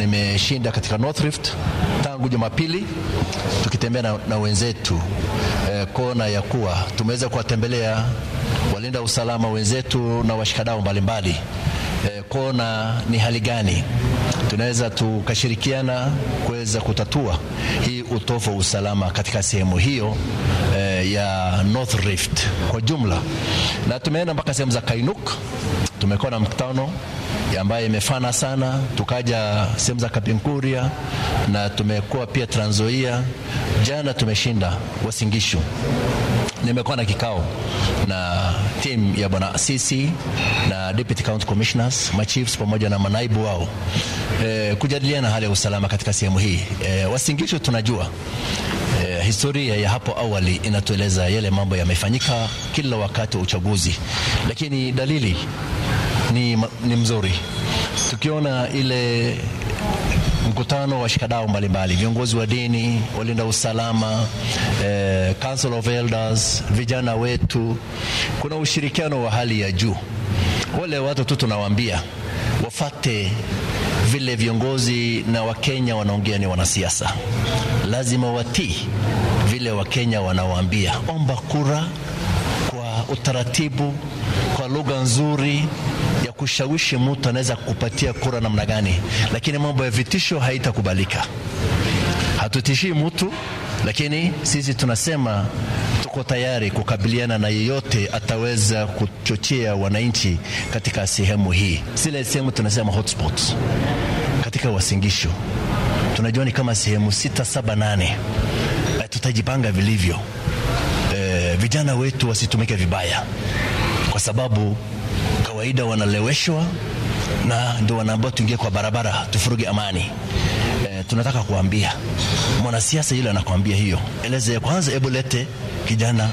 nimeshinda katika North Rift tangu Jumapili tukitembea na, na wenzetu eh, kona ya kuwa tumeweza kuwatembelea walinda usalama wenzetu na washikadau mbalimbali eh, kuona ni hali gani tunaweza tukashirikiana kuweza kutatua hii utofu wa usalama katika sehemu hiyo eh, ya North Rift kwa jumla, na tumeenda mpaka sehemu za Kainuk. Tumekuwa na mkutano ambayo imefana sana, tukaja sehemu za Kapinkuria na tumekuwa pia Trans Nzoia. Jana tumeshinda Wasingishu. Nimekuwa na kikao na timu ya bwana Asisi na deputy county commissioners, machiefs pamoja na manaibu wao e, kujadiliana hali ya usalama katika sehemu hii e, Wasingishu tunajua e, historia ya hapo awali inatueleza yale mambo yamefanyika kila wakati wa uchaguzi, lakini dalili ni, ni mzuri tukiona ile mkutano wa shikadau mbalimbali, viongozi wa dini, walinda usalama, eh, Council of Elders, vijana wetu, kuna ushirikiano wa hali ya juu. Wale watu tu tunawaambia wafate vile viongozi na Wakenya wanaongea, ni wanasiasa, lazima watii vile Wakenya wanawaambia. Omba kura kwa utaratibu, kwa lugha nzuri ya kushawishi mtu anaweza kupatia kura namna gani, lakini mambo ya vitisho haitakubalika. Hatutishii mtu, lakini sisi tunasema tuko tayari kukabiliana na yeyote ataweza kuchochea wananchi katika sehemu hii, zile sehemu tunasema hotspots katika Wasingishu. Tunajua ni kama sehemu sita, saba, nane. Tutajipanga vilivyo, e, vijana wetu wasitumike vibaya, kwa sababu kawaida wanaleweshwa na ndio wanaambiwa tuingie kwa barabara tufuruge amani. E, tunataka kuambia mwanasiasa yule anakuambia hiyo, eleze kwanza, hebu lete kijana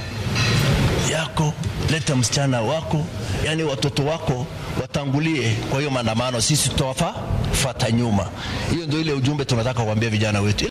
yako, leta msichana wako, yani watoto wako watangulie kwa hiyo maandamano, sisi tutawafata nyuma. Hiyo ndio ile ujumbe tunataka kuambia vijana wetu.